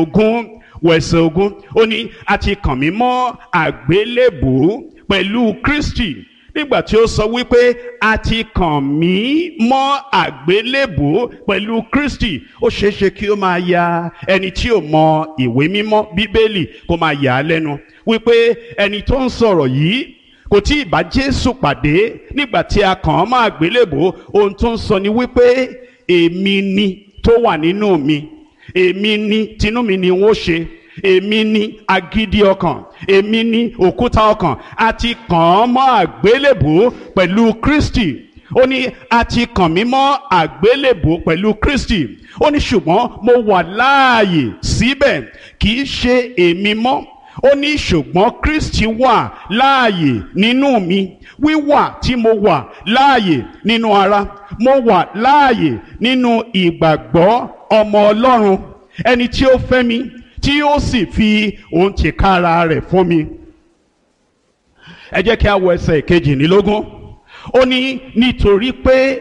ogún wẹ̀sẹ̀ ogún ó ní a ti kàn mí mọ́ àgbélébùú pẹ̀lú Kristi nígbà tí ó sọ wípé a ti kàn mí mọ́ àgbélébùú pẹ̀lú Kristi ó ṣeéṣe kí ó máa ya ẹni tí ò mọ ìwé mímọ́ bíbélì kó máa yà á lẹ́nu wípé ẹni tó ń sọ̀rọ̀ yìí kò tí ì bá Jésù pàdé nígbà tí a kàn án mọ́ àgbélébùú ohun tó ń sọ ni wípé èmi ni tó wà nínú mi èmi ni tinú mi ni n ó ṣe èmi ni agídí ọkàn èmi ni òkúta ọkàn a ti kàn án mọ́ àgbélébùú pẹ̀lú Kristi ó ní a ti kàn mí mọ́ àgbélébùú pẹ̀lú Kristi ó ní ṣùgbọ́n mo wà láàyè síbẹ̀ kì í ṣe èmi mọ́ ó ní ṣùgbọ́n Kristi wà láàyè nínú mi wíwà tí mo wà láàyè nínú ara mo wà láàyè nínú ìgbàgbọ́ ọmọ Ọlọ́run ẹni tí ó fẹ́ mi tí ó sì fi òun tìkára rẹ̀ fún mi. ẹ jẹ́ kí a wo ẹsẹ̀ kejìlélógún ó ní nítorí pé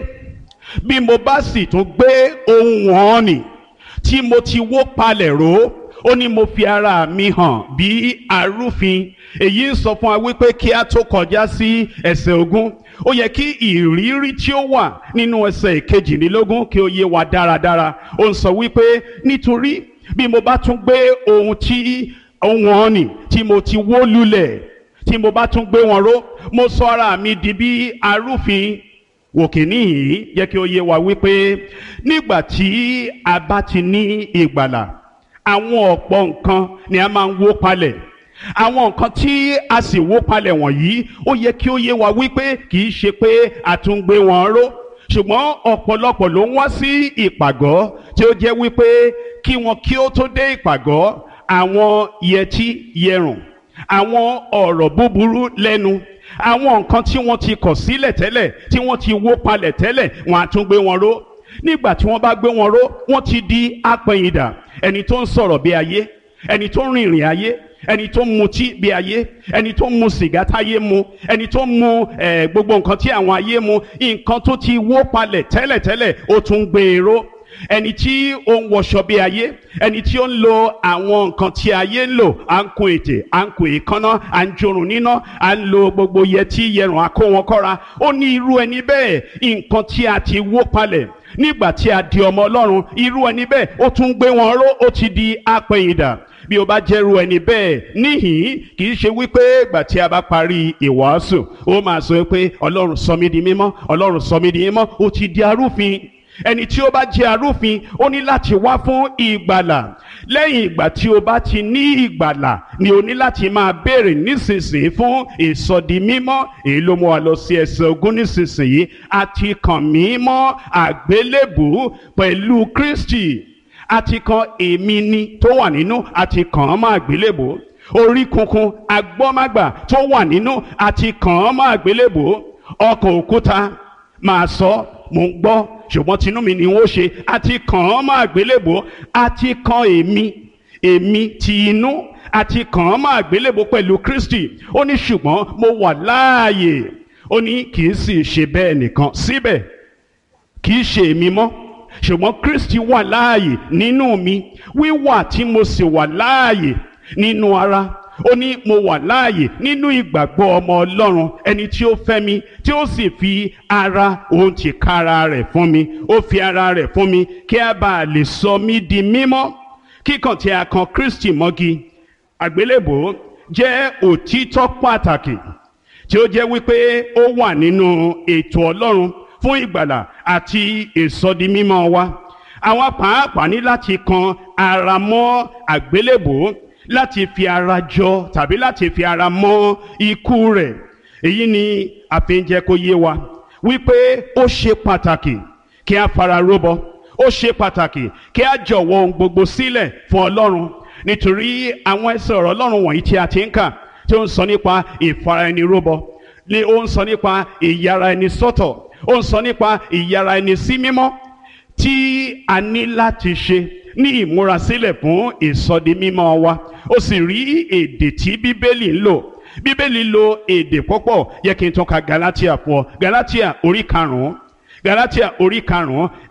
bí mo bá sì tún gbé ohun wọn nì tí mo ti wó palẹ̀ ró ó ní mo fi ara mi hàn bí arúfin èyí ń sọ fún wa wípé kí a tó kọjá sí ẹsẹ̀ ogún ó yẹ kí ìrírí tí ó wà nínú ẹsẹ̀ kejìlélógún kí ó yé wa dáradára ó ń sọ wípé nítorí bí mo bá tún gbé ohun tí ohun ọ̀nì tí mo ti wó lulẹ̀ tí mo bá tún gbé wọn ró mo sọ ara mi di bí arúfin wòkè níhìn yẹ kí ó yé wa wípé nígbà tí a bá ti ní ìgbàlà àwọn ọ̀pọ̀ nǹkan ni a máa ń wó palẹ̀ àwọn nǹkan tí a sì wó palẹ̀ wọ̀nyí ó yẹ kí ó yé wa wípé kì í ṣe pé a tún gbé wọn ró ṣùgbọ́n ọ̀pọ̀lọpọ̀ ló ń wá sí ìpàgọ́ tí ó jẹ́ wípé kí wọn kí ó tó dé ìpàgọ́ àwọn yẹtí yẹrùn àwọn ọ̀rọ̀ búburú lẹ́nu àwọn nǹkan tí wọ́n ti kọ̀ sílẹ̀ tẹ́lẹ̀ tí wọ́n ti wó palẹ̀ tẹ́lẹ̀ wọ́n á tún gbé wọn ró nígbà tí wọ́n bá gbé wọn ró wọ́n ti di apẹ̀yìndà ẹni tó ń sọ̀rọ̀ bí ayé ẹni tó ń rìnrìn ayé ẹni tó ń mutí bí ayé ẹni tó ń mu sìgá táyé mu ẹni tó ń mu eh, gbogbo nǹkan tí àwọn ayé mu nǹkan tó ti wó palẹ̀ tẹ́lẹ̀tẹ́lẹ̀ ó tún gbé e ró ẹni tí ó ń wọṣọ bí ayé ẹni tí ó ń lo àwọn nǹkan tí ayé ń lò à ń kun ètè à ń kun èékánná à ń jorun níná à ń lo gbogbo yẹtí yẹrùn àkó wọn kọ́ra ó ní irú ẹni bẹ́ẹ̀ nǹkan tí a ti wó palẹ̀ nígbà tí a di ọmọ ọlọ́run irú ẹni bẹ́ẹ̀ ó tún gbé wọn ró ó ti di apẹ̀yìndà bí o bá jẹ́rú ẹni bẹ́ẹ̀ níhìn kì í ṣe wípé ìgbà tí a bá parí ìwàásù ó máa sọ pé ọlọ́run sọ mí di mímọ́ ọlọ́run sọ mí di mímọ́ ó ti di arúfin ẹni tí ó bá jẹ́ arúfin ó ní láti wá fún ìgbàlà lẹ́yìn ìgbà tí o bá ti ní ìgbàlà ni o ní láti máa béèrè nísinsìnyí fún ìsọdi mímọ́ èyí ló mú wa lọ sí ẹsẹ̀ ogún nísinsìnyí a ti kàn mí mọ́ àgbélébùú pẹ̀lú Kristi a ti kan èmi ni tó wà nínú a ti kàn án mọ́ àgbélébùú orí kunkun agbọ́mágbà tó wà nínú a ti kàn án mọ́ àgbélébùú ọkàn òkúta máa sọ mò ń gbọ́ ṣùgbọ́n tinú mi ni wọ́n ṣe a ti kàn án mọ́ àgbélébùú a ti kan èmi èmi ti inú a ti kàn án mọ́ àgbélébùú pẹ̀lú Kristi ó ní ṣùgbọ́n mo wà láàyè ó ní kì í sì ṣe bẹ́ẹ̀ nìkan síbẹ̀ kì í ṣe èmi mọ́ ṣùgbọ́n Kristi wà láàyè nínú mi wíwà tí mo sì wà láàyè nínú ara ó ní mo wà láàyè nínú ìgbàgbọ́ ọmọ Ọlọ́run ẹni tí ó fẹ́ mi tí ó sì fi ara òun ti kára rẹ̀ fún mi ó fi ara rẹ̀ fún mi kí a bá lè sọ mí di mímọ́ kíkàn tí a kan Kristi mọ́gi àgbélébò jẹ́ òtítọ́ pàtàkì tí ó jẹ́ wípé ó wà nínú ètò Ọlọ́run fún ìgbàlà àti ìsọdimímọ́ wa àwọn pàápàá ní láti kan ara mọ́ àgbélébò láti fi ara jọ tàbí láti fi ara mọ́ ikú rẹ̀ èyí ni àfihàn kó yé wa wípé ó ṣe pàtàkì kí a fara róbọ ó ṣe pàtàkì kí a jọ̀wọ́ ohun gbogbo sílẹ̀ fún Ọlọ́run nítorí àwọn ẹsẹ̀ ọ̀rọ̀ Ọlọ́run wọ̀nyí tí a ti ń kà tí ó ń sọ nípa ìfara ẹni róbọ ni ó ń sọ nípa ìyára ẹni sọ́tọ̀ ó ń sọ nípa ìyára ẹni sí mímọ́ tí a ní láti ṣe ní ìmúrasílẹ̀ fún ìsọdi mímọ́ wa ó sì rí èdè tí bíbélì ń lò bíbélì lo èdè púpọ̀ yẹ kí n tún ka Galatia fún ọ Galatia orí karùn-ún Galatia orí karùn-ún